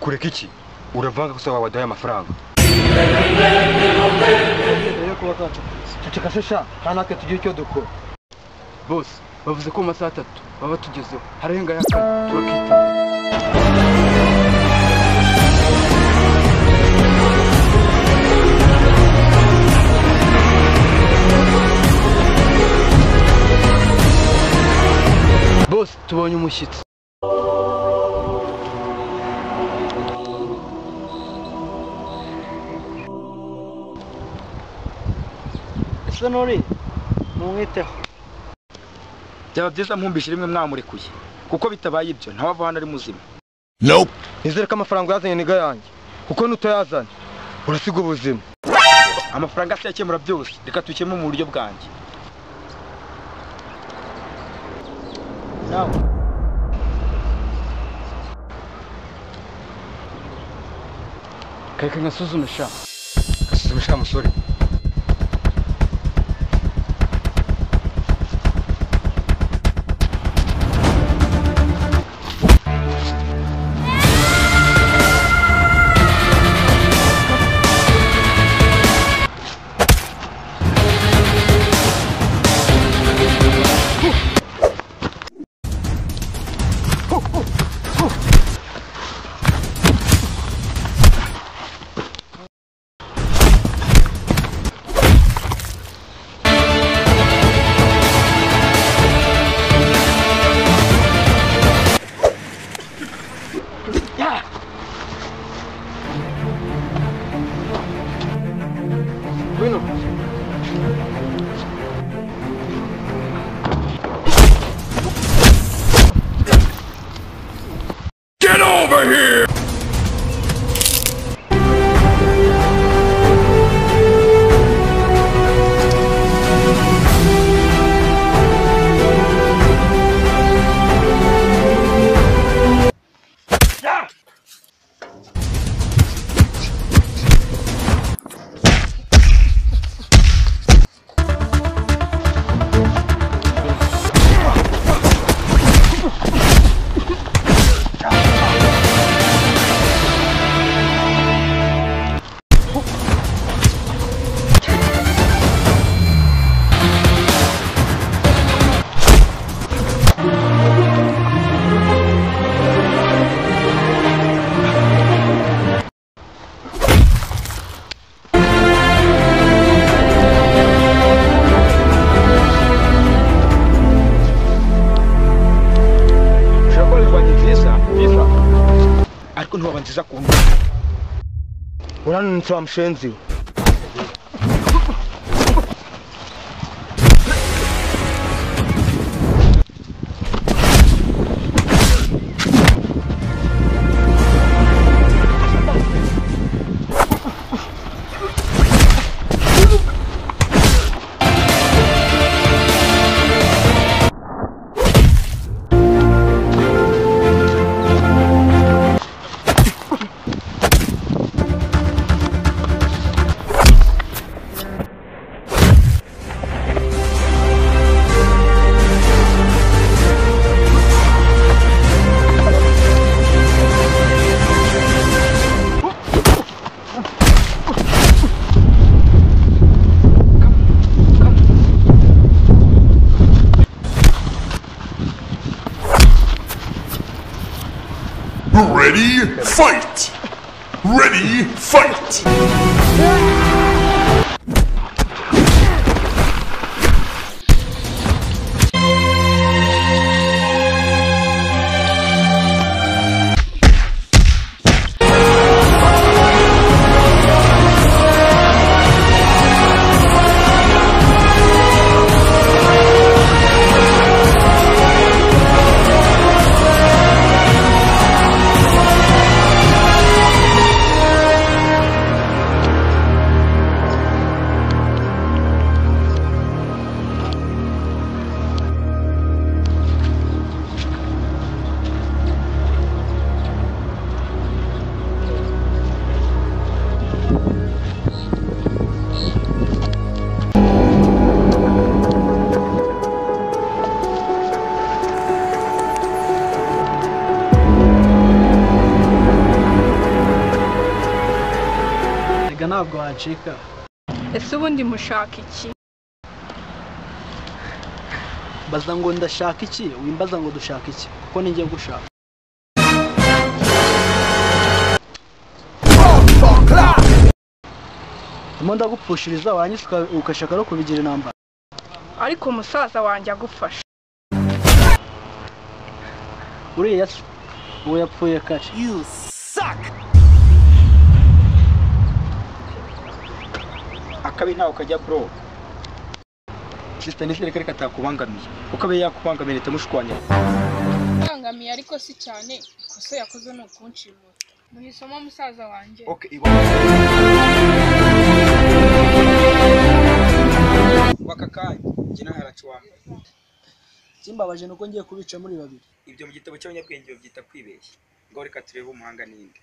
kureka iki uravanga gusa wabaduhaye amafaranga Ceceka shesha nta natwe tugira icyo dukora bose bavuze ko mu masaha atatu baba tugezeho hararenga ya kane turakita bose tubonye umushyitsi ese nuri ntumwiteho byaba byiza mpumbishe rimwe mwamurekuye kuko bitabaye ibyo ntawava hano ari muzima nizere ko amafaranga yazanye niga yanjye kuko nutayazana urasiga ubuzima amafaranga se yakemura byose reka tukemure mu buryo bwanjye nawe reka nkasuzume sha asuzumisha wa musore ushobora kuba rwanda nziza nziza ariko ntiwaba nziza ku wundi urananutse wa mushenzi we Ready, fight! Ready, fight! ntabwo wancika ese ubundi mushaka iki mbaza ngo ndashaka iki wimbaza ngo dushaka iki kuko ninjye gushaka ndimo ndagupfushiriza warangiza uka- ugashaka no kubigira intambara ariko umusaza wanjye agufasha uriya se uwo yapfuye kare akabi ntawe kajya bro sisita nizere ko ariko atakubangamiye kuko abe yakubangamiye leta mushwanya yangamiye ariko si cyane ikosa yakoze ni ukunshimuta muhisemo musaza wanjye waka kanya njye naharacu wa mbere kimbabaje ni uko ngiye kubica muri babiri ibyo mu gitabo cy'abanyabwenge babyita kwibeshya ngo reka turebe umuhanga n'indi